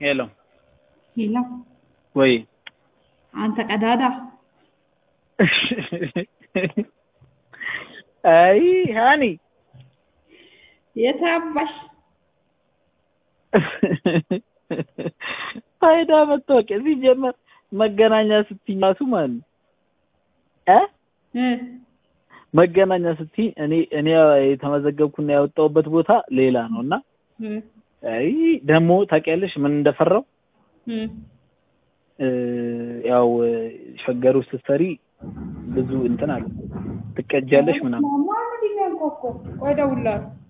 ሄሎ ሄሎ ወይ አንተ ቀዳዳ አይ ሃኒ የታባሽ ፋይዳ መታወቂያ ሲጀመር መገናኛ ስትይ ራሱ ማለት ነው እ እ መገናኛ ስትይ እኔ እኔ የተመዘገብኩና ያወጣሁበት ቦታ ሌላ ነው እና እ አይ ደግሞ ታውቂያለሽ ምን እንደፈራው እ እ ያው ሸገር ውስጥ ስትሰሪ ብዙ እንትን አለ ትቀጃለሽ ምናምን ማን ነው የሚያንኳኳው? ቆይ እደውልልሃለሁ